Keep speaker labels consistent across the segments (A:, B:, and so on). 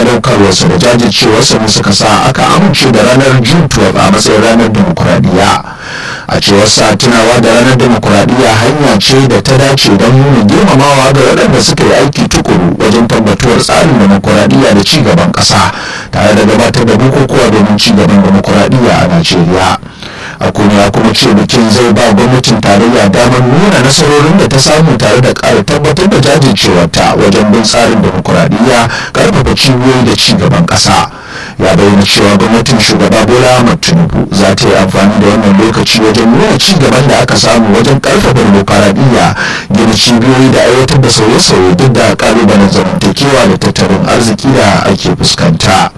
A: sadaukarwarsa da jajircewarsa ne suka sa aka amince da ranar june 12 a matsayin ranar demokuraɗiyya a cewar sa tunawa da ranar demokuraɗiyya hanya ce da ta dace don nuna girmamawa ga waɗanda suka yi aiki tukuru wajen tabbatuwar tsarin demokuraɗiyya da ci gaban ƙasa tare da gabatar da bukukuwa domin ci gaban demokuraɗiyya a najeriya akuni ya kuma ce bikin zai ba gwamnatin tarayya damar nuna nasarorin da ta samu tare da ƙara tabbatar da jajircewarta wajen bin tsarin demokuraɗiyya ƙarfafa cibiyoyi da ci gaban ƙasa ya bayyana cewa gwamnatin shugaba bola ahmad tinubu za ta yi amfani da wannan lokaci wajen nuna ci gaban da aka samu wajen ƙarfafa demokuraɗiyya gina cibiyoyi da aiwatar da sauye-sauye duk da ƙalubalen zamantakewa da tattalin arziki da ake fuskanta.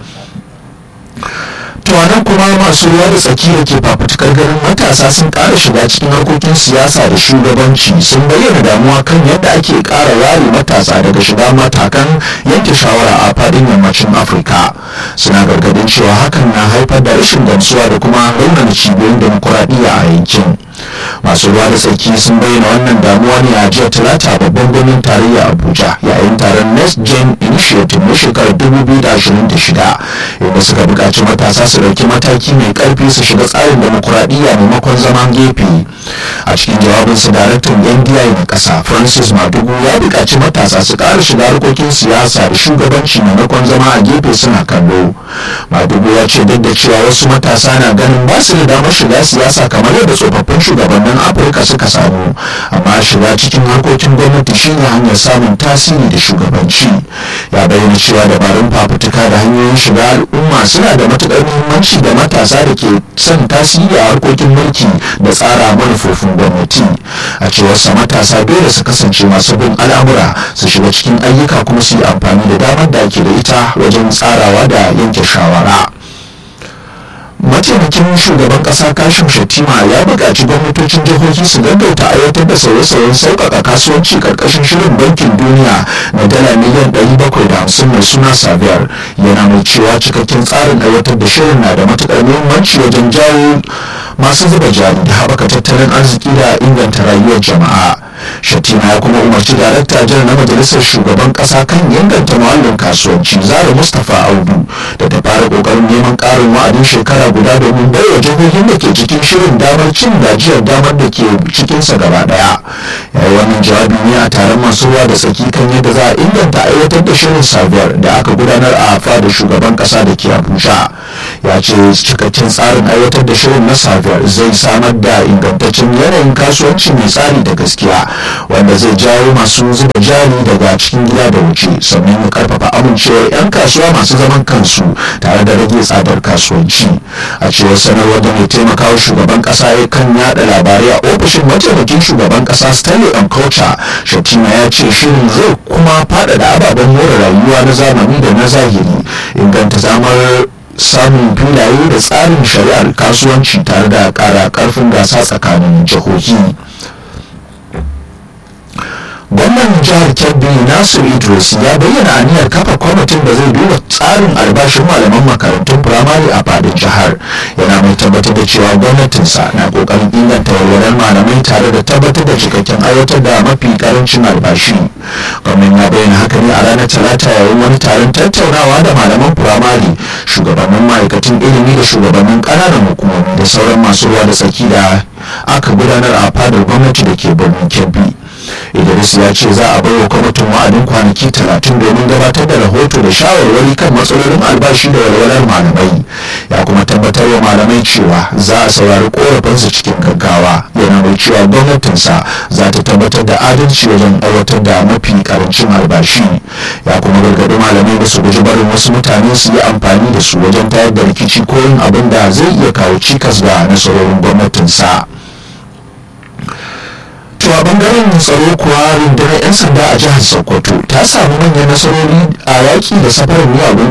A: tuwanan kuma masu ruwa da tsaki da ke fafutukar ganin matasa sun ƙara shiga cikin harkokin siyasa da shugabanci sun bayyana damuwa kan yadda ake ƙara ware matasa daga shiga matakan yanke shawara a faɗin yammacin afirka suna gargadin cewa hakan na haifar da rashin gamsuwa da kuma raunana cibiyoyin demokuraɗiyya a yankin masu ruwa da tsaki sun bayyana wannan damuwa ne a jiya talata babban birnin tarayya abuja yayin taron next gen initiative na shekarar 2026 inda suka buƙaci matasa su ɗauki mataki mai ƙarfi su shiga tsarin demokuraɗiyya maimakon zaman gefe a cikin jawabinsa daraktan ndi na ƙasa francis madugu ya buƙaci matasa su ƙara shiga harkokin siyasa da shugabanci maimakon zama a gefe suna kallo madugu ya ce duk da cewa wasu matasa na ganin ba su da damar shiga siyasa kamar yadda tsofaffin shugabannin afirka suka samu amma shiga cikin harkokin gwamnati shine hanyar samun tasiri da shugabanci ya bayyana cewa dabarun fafutuka da hanyoyin shiga al'umma suna da matuƙar muhimmanci da matasa da ke son tasiri a harkokin mulki da tsara manufofin gwamnati a cewar sa matasa dole su kasance masu bin al'amura su shiga cikin ayyuka kuma su yi amfani da damar da ake da ita wajen tsarawa da yanke shawara mataimakin shugaban kasa kashim shatima ya buƙaci gwamnatocin jihohi su gaggauta aiwatar da sauye-sauyen sauƙaƙa kasuwanci ƙarƙashin shirin bankin duniya na dala miliyan 750 mai suna saviyar yana mai cewa cikakken tsarin aiwatar da shirin na da matuƙar muhimmanci wajen jawo masu zuba jari da haɓaka tattalin arziki da inganta rayuwar jama'a shatima ya kuma umarci darakta jan na majalisar shugaban kasa kan inganta muhallin kasuwanci zara mustapha audu da ta fara kokarin neman karin wa'adin shekara guda domin baiwa jihohin da ke cikin shirin damar cin gajiyar damar da ke cikinsa gaba daya yayi wannan jawabi ne a taron masu ruwa da tsaki kan yadda za a inganta aiwatar da shirin sabiyar da aka gudanar a fadar shugaban kasa da ke abuja ya ce cikakken tsarin aiwatar da shirin na sabiyar zai samar da ingantaccen yanayin kasuwanci mai tsari da gaskiya wanda zai jawo masu zuba jari daga cikin gida da waje sannan ya karfafa amincewar 'yan kasuwa masu zaman kansu tare da rage tsadar kasuwanci a cewar sanarwar da mai taimakawa shugaban kasa ya kan yada labarai a ofishin mataimakin shugaban kasa stanley culture shatima ya ce shirin zai kuma faɗaɗa ababen more rayuwa na zamani da na zahiri inganta zamar samun filaye da tsarin shari'ar kasuwanci tare da ƙara ƙarfin gasa tsakanin jihohi gwamnan jihar kebbi nasir idris ya bayyana aniyar kafa kwamitin da zai duba tsarin albashin malaman makarantun firamare a fadin jihar yana mai tabbatar da cewa gwamnatinsa na kokarin inganta walwalar malamai tare da tabbatar da cikakken aiwatar da mafi karancin albashi gwamnan ya bayyana haka ne a ranar talata yayin wani taron tattaunawa da malaman firamare shugabannin ma'aikatan ilimi da shugabannin ƙananan hukumomi da sauran masu ruwa da tsaki da aka gudanar a fadar gwamnati da ke birnin kebbi idris ya ce za a bai wa kwamitin wa'adin kwanaki talatin domin gabatar da rahoto da shawarwari kan matsalolin albashi da walwalar malamai ya kuma tabbatar wa malamai cewa za a saurari korafinsu cikin gaggawa yana mai cewa gwamnatinsa za ta tabbatar da adalci wajen aiwatar da mafi karancin albashi ya kuma gargaɗi malamai da su guji barin wasu mutane su yi amfani da su wajen tayar da rikici ko yin abin da zai iya kawo cikas ga nasarorin gwamnatinsa. to a bangaren tsaro kuwa rundunar 'yan sanda a jihar sokoto ta samu manyan nasarori a yaki da safarar miyagun